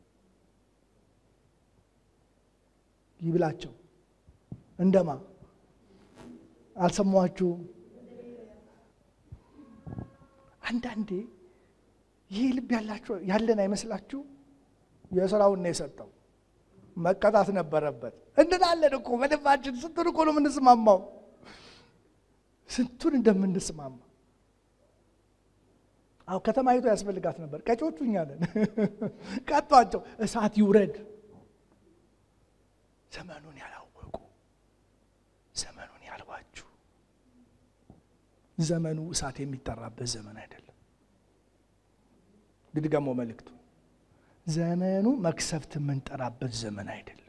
ይብላቸው። እንደማ አልሰማችሁም? አንዳንዴ ይህ ልብ ያላችሁ ያለን አይመስላችሁ? የስራውን ነው የሰጠው። መቀጣት ነበረበት እንላለን እኮ በልባችን። ስንቱን እኮ ነው የምንስማማው፣ ስንቱን እንደምንስማማ። አዎ ከተማይቱ ያስፈልጋት ነበር። ቀጮቹ እኛ ነን። ቀጧቸው፣ እሳት ይውረድ። ዘመኑን ያላወቁ ዘመኑን ያልዋጁ ዘመኑ እሳት የሚጠራበት ዘመን አይደለም። ድድገሞ መልእክቱ ዘመኑ መክሰፍት የምንጠራበት ዘመን አይደለም።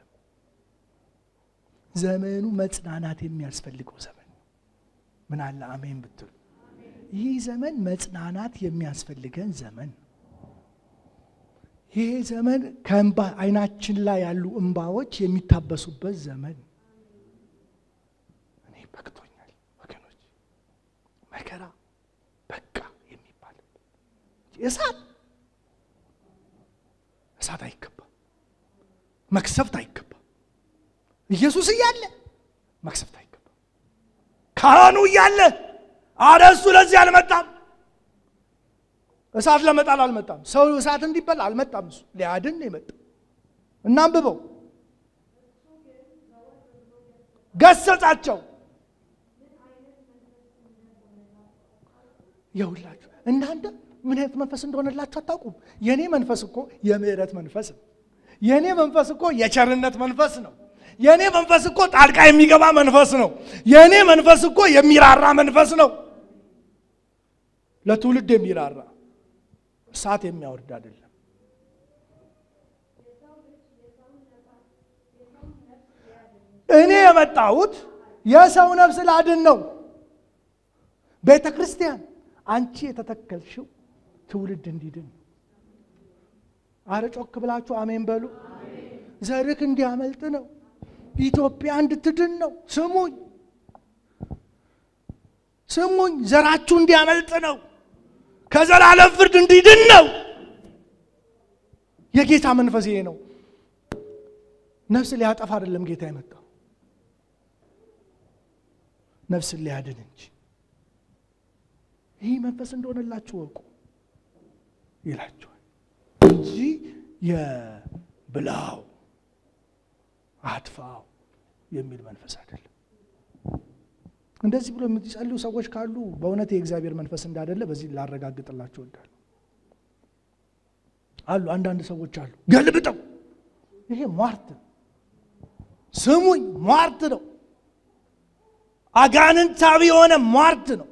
ዘመኑ መጽናናት የሚያስፈልገው ዘመን ምን አለ አሜን ብትሉ፣ ይህ ዘመን መጽናናት የሚያስፈልገን ዘመን ይህ ዘመን ከእንባ አይናችን ላይ ያሉ እንባዎች የሚታበሱበት ዘመን። እኔ በቅቶኛል ወገኖች፣ መከራ በቃ የሚባልበት እሳት እሳት አይገባም፣ መክሰፍት አይገባም። ኢየሱስ እያለ መክሰፍት አይገባም። ካህኑ እያለ አረ እሱ ለዚህ አልመጣም እሳት ለመጣል አልመጣም። ሰው እሳት እንዲበላ አልመጣም። እሱ ሊያድን ነው የመጣው። እናንብበው። ገሰጻቸው። የሁላችሁ እናንተ ምን አይነት መንፈስ እንደሆነላችሁ አታውቁም። የእኔ መንፈስ እኮ የምሕረት መንፈስ ነው። የእኔ መንፈስ እኮ የቸርነት መንፈስ ነው። የእኔ መንፈስ እኮ ጣልቃ የሚገባ መንፈስ ነው። የእኔ መንፈስ እኮ የሚራራ መንፈስ ነው። ለትውልድ የሚራራ እሳት የሚያወርድ አይደለም። እኔ የመጣሁት የሰው ነፍስ ላድን ነው። ቤተ ክርስቲያን አንቺ የተተከልሽው ትውልድ እንዲድን። አረ ጮክ ብላችሁ አሜን በሉ። ዘርክ እንዲያመልጥ ነው። ኢትዮጵያ እንድትድን ነው። ስሙኝ ስሙኝ፣ ዘራችሁ እንዲያመልጥ ነው። ከዘላለም ፍርድ እንዲድን ነው። የጌታ መንፈስ ይሄ ነው። ነፍስ ሊያጠፋ አይደለም ጌታ የመጣው ነፍስን ሊያድን እንጂ። ይህ መንፈስ እንደሆነላችሁ ወቁ ይላችኋል እንጂ የብላው አጥፋው የሚል መንፈስ አይደለም። እንደዚህ ብሎ የምትጸልዩ ሰዎች ካሉ በእውነት የእግዚአብሔር መንፈስ እንዳይደለ በዚህ ላረጋግጥላችሁ እወዳለሁ። አሉ አንዳንድ ሰዎች አሉ ገልብጠው፣ ይሄ ሟርት ነው። ስሙኝ፣ ሟርት ነው። አጋንንታዊ የሆነ ሟርት ነው።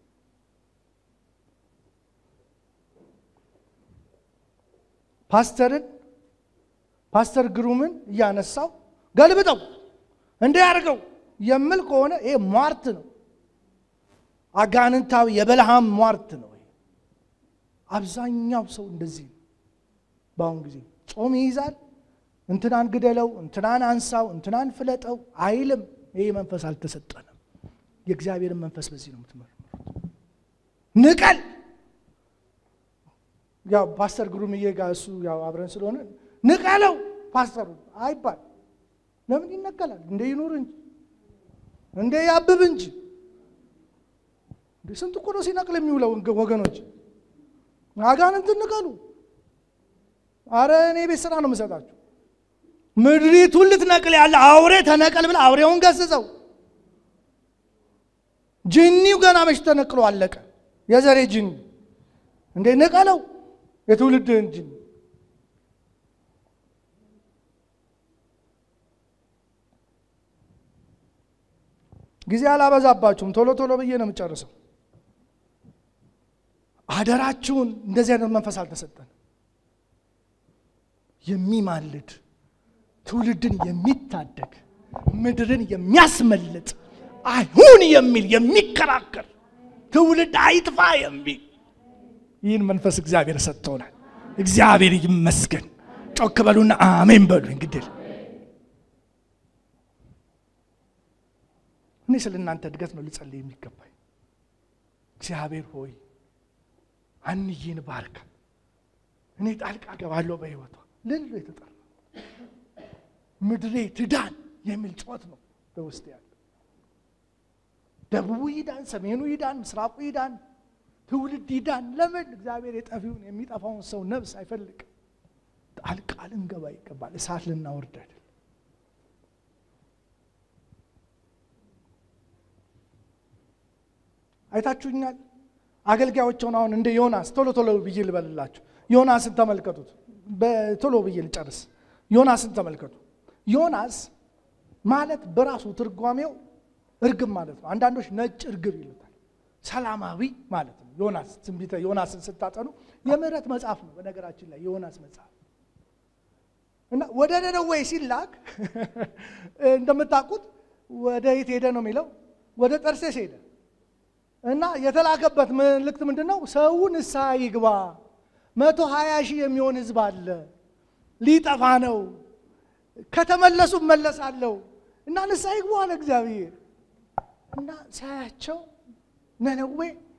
ፓስተርን ፓስተር ግሩምን እያነሳው ገልብጠው እንዲያደርገው የምል ከሆነ ይሄ ሟርት ነው። አጋንንታዊ የበልሃም ሟርት ነው። አብዛኛው ሰው እንደዚህ ነው። በአሁኑ ጊዜ ጾም ይይዛል። እንትናን ግደለው፣ እንትናን አንሳው፣ እንትናን ፍለጠው አይልም። ይህ መንፈስ አልተሰጠንም። የእግዚአብሔርን መንፈስ በዚህ ነው የምትመረምሩት። ንቀል ያው ፓስተር ግሩምዬ ጋር እሱ ያው አብረን ስለሆነ ንቀለው ፓስተሩ አይባል። ለምን ይነቀላል? እንደ ይኑር እንጂ እንደ ያብብ እንጂ ስንት እኮ ነው ሲነቅል የሚውለው ወገኖች። አጋንንትን ንቀሉ። አረ እኔ ቤት ስራ ነው የምሰጣችሁ። ምድሪቱን ልትነቅል ያለ አውሬ ተነቀል ብለህ አውሬውን ገስጸው። ጅኒው ገና መች ተነቅሎ አለቀ። የዘሬ ጅኒ እንዴ ንቀለው፣ የትውልድህን ጅኒ ጊዜ አላበዛባችሁም። ቶሎ ቶሎ ብዬ ነው የምጨርሰው። አደራችሁን እንደዚህ አይነት መንፈስ አልተሰጠን። የሚማልድ ትውልድን የሚታደግ ምድርን የሚያስመልጥ አይሁን የሚል የሚከራከር ትውልድ አይጥፋ የሚል ይህን መንፈስ እግዚአብሔር ሰጥቶናል። እግዚአብሔር ይመስገን። ጮክ በሉና አሜን በሉ። እንግዲህ እኔ ስለ እናንተ እድገት ነው ልጸልይ የሚገባኝ። እግዚአብሔር ሆይ አንዬን ባርካ። እኔ ጣልቃ ገባለሁ በሕይወቷ ልል የተጠራ ምድሬ ትዳን የሚል ጩኸት ነው በውስጥ ያለ። ደቡቡ ይዳን፣ ሰሜኑ ይዳን፣ ምስራቁ ይዳን፣ ትውልድ ይዳን። ለምን እግዚአብሔር የጠፊውን የሚጠፋውን ሰው ነፍስ አይፈልግም? ጣልቃ ልንገባ ይገባል። እሳት ልናወርድ አይደል? አይታችሁኛል። አገልጋዮቸውን አሁን እንደ ዮናስ ቶሎ ቶሎ ብዬ ልበልላችሁ። ዮናስን ተመልከቱት። በቶሎ ብዬ ልጨርስ። ዮናስን ተመልከቱ። ዮናስ ማለት በራሱ ትርጓሜው እርግብ ማለት ነው። አንዳንዶች ነጭ እርግብ ይሉታል። ሰላማዊ ማለት ነው። ዮናስ ትንቢተ ዮናስን ስታጠኑ የምህረት መጽሐፍ ነው። በነገራችን ላይ የዮናስ መጽሐፍ እና ወደ ነነዌ ሲላክ እንደምታውቁት ወደ የት ሄደ ነው የሚለው? ወደ ጠርሴስ ሄደ እና የተላከበት መልእክት ምንድን ነው? ሰው ንስሐ ይግባ፣ መቶ ሀያ ሺህ የሚሆን ህዝብ አለ፣ ሊጠፋ ነው፣ ከተመለሱ እመለሳለሁ እና ንስሐ ይግቡ አለ እግዚአብሔር። እና ሳያቸው ነነዌ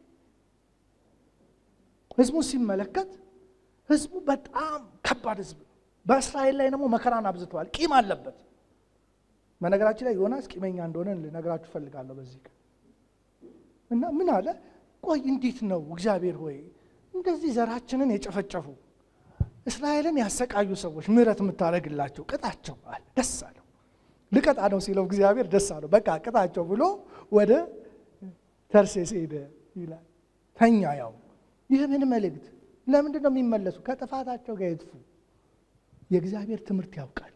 ህዝቡን ሲመለከት ህዝቡ በጣም ከባድ ህዝብ ነው። በእስራኤል ላይ ደግሞ መከራን አብዝተዋል። ቂም አለበት። በነገራችን ላይ ዮናስ ቂመኛ እንደሆነ ልነግራችሁ እፈልጋለሁ በዚህ ቀን እና ምን አለ? ቆይ እንዴት ነው እግዚአብሔር ሆይ እንደዚህ ዘራችንን የጨፈጨፉ እስራኤልን ያሰቃዩ ሰዎች ምሕረት የምታደርግላቸው ቅጣቸው አለ። ደስ አለው። ልቀጣ ነው ሲለው እግዚአብሔር ደስ አለው። በቃ ቅጣቸው ብሎ ወደ ተርሴስ ሄደ ይላል። ተኛ ያው ይህ ምን መልእክት? ለምንድን ነው የሚመለሱ? ከጥፋታቸው ጋር ይጥፉ። የእግዚአብሔር ትምህርት ያውቃል።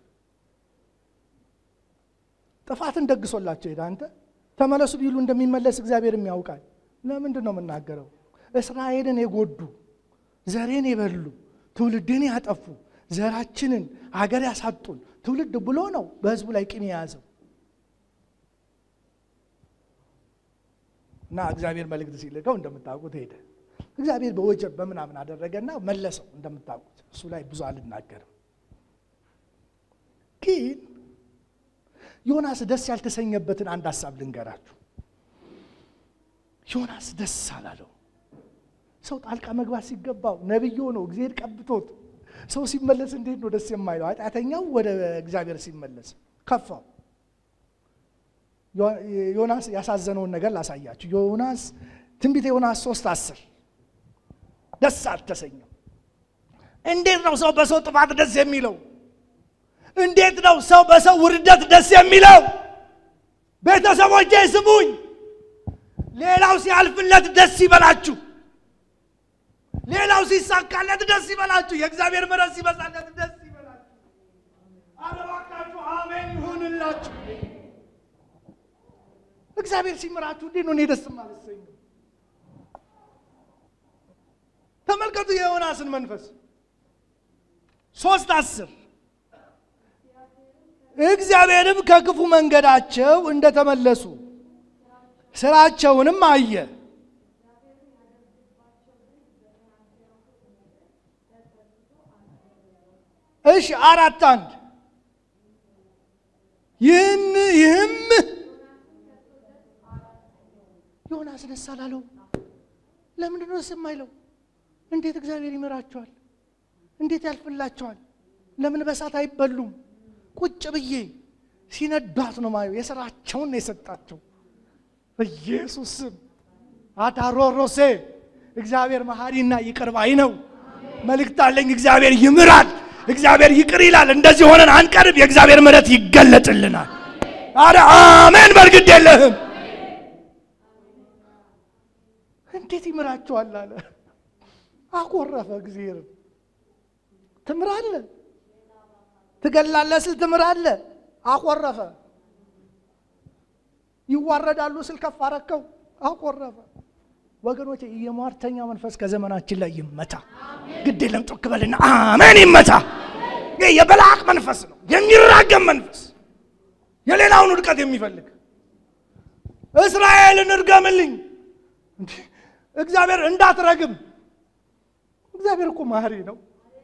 ጥፋትን ደግሶላቸው ሄደ። አንተ ተመለሱ ቢሉ እንደሚመለስ እግዚአብሔርም ያውቃል። ለምንድን ነው የምናገረው? እስራኤልን የጎዱ ዘሬን የበሉ ትውልድን ያጠፉ ዘራችንን አገር ያሳጡን ትውልድ ብሎ ነው በህዝቡ ላይ ቂም የያዘው እና እግዚአብሔር መልእክት ሲልከው እንደምታውቁት ሄደ። እግዚአብሔር በወጀብ በምናምን አደረገና መለሰው። እንደምታውቁት እሱ ላይ ብዙ አልናገርም። ግን ዮናስ ደስ ያልተሰኘበትን አንድ ሀሳብ ልንገራችሁ። ዮናስ ደስ አላለው። ሰው ጣልቃ መግባት ሲገባው ነቢይ ነው እግዚአብሔር ቀብቶት ሰው ሲመለስ እንዴት ነው ደስ የማይለው? ኃጢአተኛው ወደ እግዚአብሔር ሲመለስ ከፋው። ዮናስ ያሳዘነውን ነገር ላሳያችሁ። ዮናስ ትንቢተ ዮናስ ሶስት አስር ደስ አልተሰኘም። እንዴት ነው ሰው በሰው ጥፋት ደስ የሚለው? እንዴት ነው ሰው በሰው ውርደት ደስ የሚለው? ቤተሰቦቼ ስሙኝ፣ ሌላው ሲያልፍለት ደስ ይበላችሁ። ሌላው ሲሳካለት ደስ ይበላችሁ። የእግዚአብሔር ምሕረት ሲበዛለት ደስ ይበላችሁ። ኧረ እባካችሁ አሜን ይሁንላችሁ። እግዚአብሔር ሲምራችሁ እንዴት ነው እኔ ደስ የማልሰኘው? ተመልከቱ የዮናስን መንፈስ ሶስት አስር እግዚአብሔርም ከክፉ መንገዳቸው እንደተመለሱ ስራቸውንም አየ እሺ አራት አንድ ይህም ይህም ዮናስ ደስ አላለው። ለምንድን ነው ደስ የማይለው? እንዴት እግዚአብሔር ይምራቸዋል? እንዴት ያልፍላቸዋል? ለምን በሳት አይበሉም? ቁጭ ብዬ ሲነዷት ነው ማየው። የስራቸውን ነው የሰጣቸው። በኢየሱስ ስም አታሮሮሴ እግዚአብሔር መሐሪና ይቅር ባይ ነው። መልእክት አለኝ። እግዚአብሔር ይምራል። እግዚአብሔር ይቅር ይላል። እንደዚህ ሆነን አንቀርብ። የእግዚአብሔር ምሕረት ይገለጥልናል። አረ አሜን። በርግድ የለህም እንዴት ይምራቸዋል አለ። አኮረፈ። እግዚአብሔር ትምራለህ፣ ትገላለህ ስል ትምራለህ። አኮረፈ። ይዋረዳሉ ስል ከፍ አረከው። አኮረፈ። ወገኖቼ የሟርተኛ መንፈስ ከዘመናችን ላይ ይመታ። ግድ የለም ጮክ በልና አሜን ይመታ። ይህ የበላቅ መንፈስ ነው፣ የሚራገም መንፈስ፣ የሌላውን ውድቀት የሚፈልግ እስራኤልን እርገምልኝ እግዚአብሔር እንዳትረግም። እግዚአብሔር እኮ ማህሪ ነው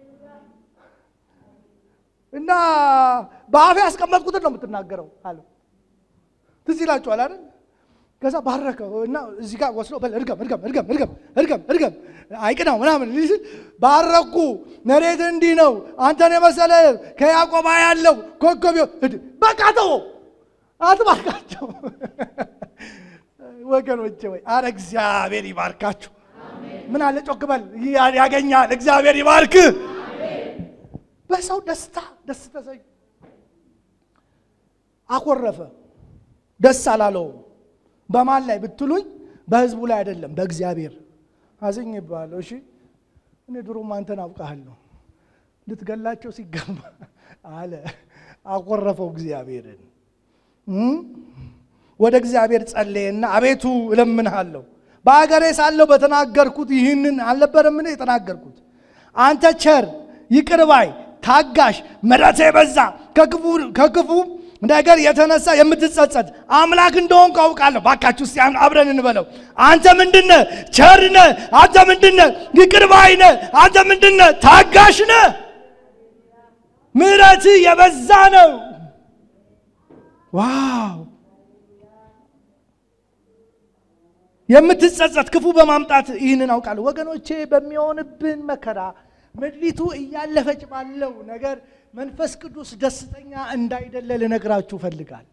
እና በአፌ ያስቀመጥኩትን ነው የምትናገረው አለ። ትዝ ይላችኋል አይደል? ከዛ ባረከው እና እዚህ ጋር ወስዶ በል እርገም እርገም እርገም እርገም እርገም እርገም አይቅናው ምናምን ሊል ባረኩ። መሬት እንዲህ ነው፣ አንተን የመሰለ ከያዕቆብ ያለው ኮከብ በቃ ተወው፣ አትባርካቸው ወገኖቼ ወይ አረ እግዚአብሔር ይባርካችሁ። ምን አለ ጮክ በል ያገኛል። እግዚአብሔር ይባርክ። በሰው ደስታ ደስ ተሰኝ። አኮረፈ፣ ደስ አላለውም። በማን ላይ ብትሉኝ በህዝቡ ላይ አይደለም፣ በእግዚአብሔር አዝኝ ይባለሁ። እሺ እኔ ድሮም አንተን አውቃለሁ ልትገላቸው ሲገባ አለ። አኮረፈው እግዚአብሔርን ወደ እግዚአብሔር ጸለየና አቤቱ እለምንሃለሁ በአገሬ ሳለሁ በተናገርኩት ይህንን አልነበረምን የተናገርኩት? አንተ ቸር ይቅር ባይ ታጋሽ፣ ምሕረት የበዛ ከክፉ ነገር የተነሳ የምትጸጸት አምላክ እንደሆንኩ አውቃለሁ። ባካችሁ እስቲ አብረን እንበለው። አንተ ምንድነ? ቸር ነህ። አንተ ምንድነ? ይቅር ባይ ነህ። አንተ ምንድነ? ታጋሽ ነህ። ምሕረት የበዛ ነው። ዋው የምትጸጸት ክፉ በማምጣት ይህንን አውቃለሁ። ወገኖቼ በሚሆንብን መከራ ምድሪቱ እያለፈች ባለው ነገር መንፈስ ቅዱስ ደስተኛ እንዳይደለ ልነግራችሁ እፈልጋለሁ።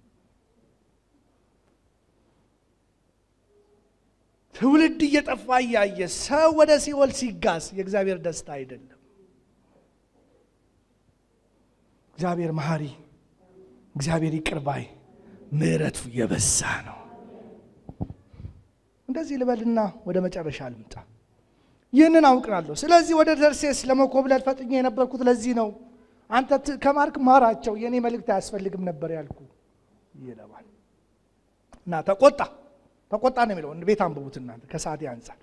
ትውልድ እየጠፋ እያየ ሰው ወደ ሲኦል ሲጋስ የእግዚአብሔር ደስታ አይደለም። እግዚአብሔር መሐሪ፣ እግዚአብሔር ይቅር ባይ፣ ምሕረቱ የበዛ ነው። እንደዚህ ልበልና ወደ መጨረሻ ልምጣ። ይህንን አውቃለሁ። ስለዚህ ወደ ተርሴስ ለመኮብለል ፈጥኜ የነበርኩት ለዚህ ነው። አንተ ከማርክ ማራቸው፣ የእኔ መልእክት አያስፈልግም ነበር ያልኩ ይለዋል እና ተቆጣ። ተቆጣ ነው የሚለው ቤት አንብቡት እናንተ ከሰዓት አንጻር።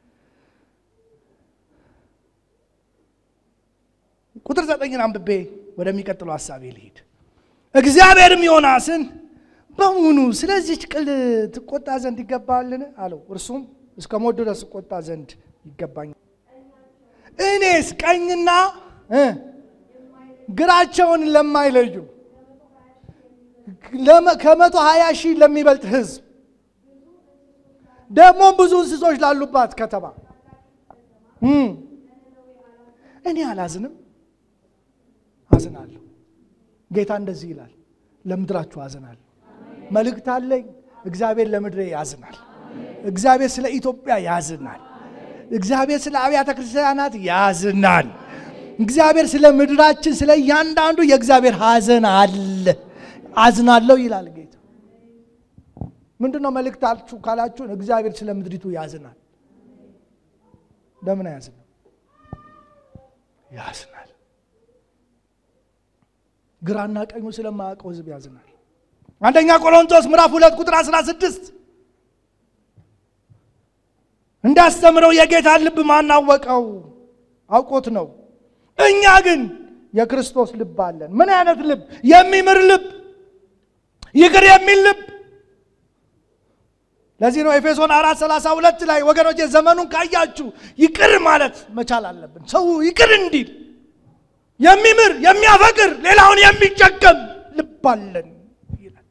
ቁጥር ዘጠኝን አንብቤ ወደሚቀጥለው ሀሳቤ ልሂድ። እግዚአብሔርም ዮናስን በውኑ ስለዚች ቅል ትቆጣ ዘንድ ይገባልን? አለው። እርሱም እስከ ሞት ድረስ እቆጣ ዘንድ ይገባኛል። እኔስ ቀኝና ግራቸውን ለማይለዩ ከመቶ ሀያ ሺህ ለሚበልጥ ሕዝብ ደግሞ ብዙ እንስሶች ላሉባት ከተማ እኔ አላዝንም? አዝናለሁ። ጌታ እንደዚህ ይላል፣ ለምድራችሁ አዝናለሁ። መልእክት አለኝ። እግዚአብሔር ለምድሬ ያዝናል። እግዚአብሔር ስለ ኢትዮጵያ ያዝናል። እግዚአብሔር ስለ አብያተ ክርስቲያናት ያዝናል። እግዚአብሔር ስለ ምድራችን ስለ እያንዳንዱ የእግዚአብሔር ሐዘን አለ። አዝናለሁ ይላል ጌታ። ምንድን ነው መልእክታችሁ ካላችሁን፣ እግዚአብሔር ስለ ምድሪቱ ያዝናል። ለምን አያዝንም? ያዝናል። ግራና ቀኙ ስለማያውቀው ሕዝብ ያዝናል። አንደኛ ቆሮንቶስ ምዕራፍ ሁለት ቁጥር 16 እንዳስተምረው የጌታን ልብ ማናወቀው አውቆት ነው። እኛ ግን የክርስቶስ ልብ አለን። ምን አይነት ልብ? የሚምር ልብ፣ ይቅር የሚል ልብ። ለዚህ ነው ኤፌሶን አራት ሰላሳ ሁለት ላይ ወገኖች ዘመኑን ካያችሁ ይቅር ማለት መቻል አለብን። ሰው ይቅር እንዲል የሚምር የሚያፈቅር ሌላውን የሚጨቀም ልብ አለን ይላል።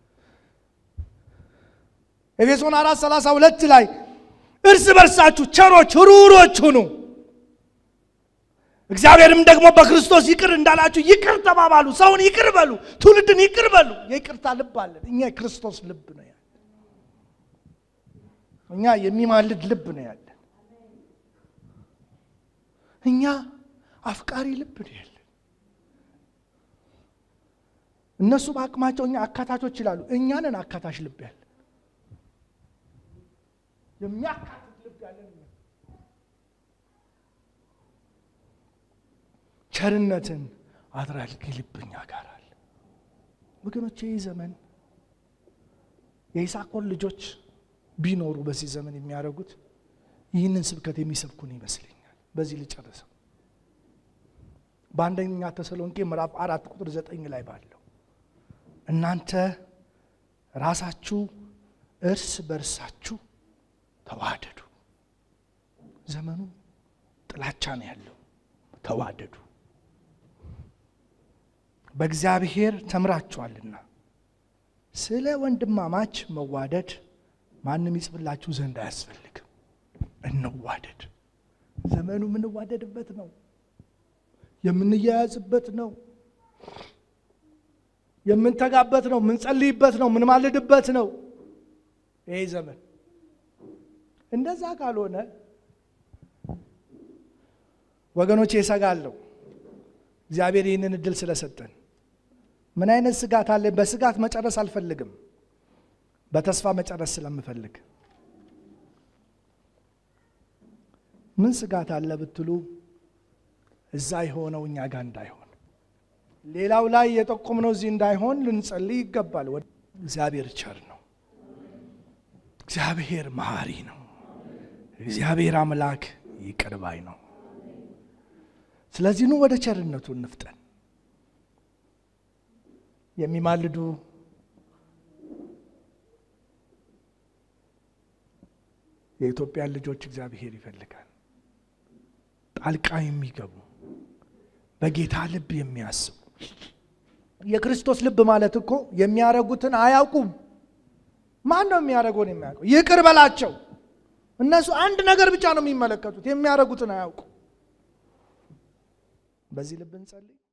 ኤፌሶን አራት ሰላሳ ሁለት ላይ እርስ በርሳችሁ ቸሮች ሩሮች ሁኑ እግዚአብሔርም ደግሞ በክርስቶስ ይቅር እንዳላችሁ ይቅር ተባባሉ። ሰውን ይቅር በሉ፣ ትውልድን ይቅር በሉ። የይቅርታ ልብ አለን እኛ። የክርስቶስ ልብ ነው ያለን እኛ። የሚማልድ ልብ ነው ያለን እኛ። አፍቃሪ ልብ ነው ያለን። እነሱ በአቅማቸው እኛ አካታቾች ይላሉ። እኛንን አካታች ልብ ያለን የሚያካትት ልብ ያለን እኛ ቸርነትን አድራጊ ልብ እኛ ጋር አለ። ወገኖች ይህ ዘመን የይሳኮር ልጆች ቢኖሩ በዚህ ዘመን የሚያደርጉት ይህንን ስብከት የሚሰብኩን ይመስለኛል። በዚህ ልጨርሰው። በአንደኛ ተሰሎንቄ ምዕራፍ አራት ቁጥር ዘጠኝ ላይ ባለው እናንተ ራሳችሁ እርስ በርሳችሁ ተዋደዱ። ዘመኑ ጥላቻ ነው ያለው። ተዋደዱ በእግዚአብሔር ተምራችኋልና ስለ ወንድማማች መዋደድ ማንም ይጽፍላችሁ ዘንድ አያስፈልግም። እንዋደድ። ዘመኑ የምንዋደድበት ነው፣ የምንያያዝበት ነው፣ የምንተጋበት ነው፣ የምንጸልይበት ነው፣ የምንማልድበት ነው። ይሄ ዘመን እንደዛ ካልሆነ ወገኖቼ እሰጋለሁ። እግዚአብሔር ይህንን እድል ስለሰጠን ምን አይነት ስጋት አለ? በስጋት መጨረስ አልፈልግም፣ በተስፋ መጨረስ ስለምፈልግ። ምን ስጋት አለ ብትሉ እዛ የሆነው እኛ ጋር እንዳይሆን፣ ሌላው ላይ የጠቆምነው እዚህ እንዳይሆን ልንጸልይ ይገባል። እግዚአብሔር ቸር ነው። እግዚአብሔር መሐሪ ነው። እግዚአብሔር አምላክ ይቅር ባይ ነው። ስለዚህ ኑ ወደ ቸርነቱ እንፍጠን። የሚማልዱ የኢትዮጵያን ልጆች እግዚአብሔር ይፈልጋል። ጣልቃ የሚገቡ በጌታ ልብ የሚያስቡ የክርስቶስ ልብ ማለት እኮ የሚያደርጉትን አያውቁም። ማን ነው የሚያደርገውን የሚያውቀው? ይቅር በላቸው። እነሱ አንድ ነገር ብቻ ነው የሚመለከቱት፣ የሚያደርጉትን አያውቁም። በዚህ ልብ እንጸልይ።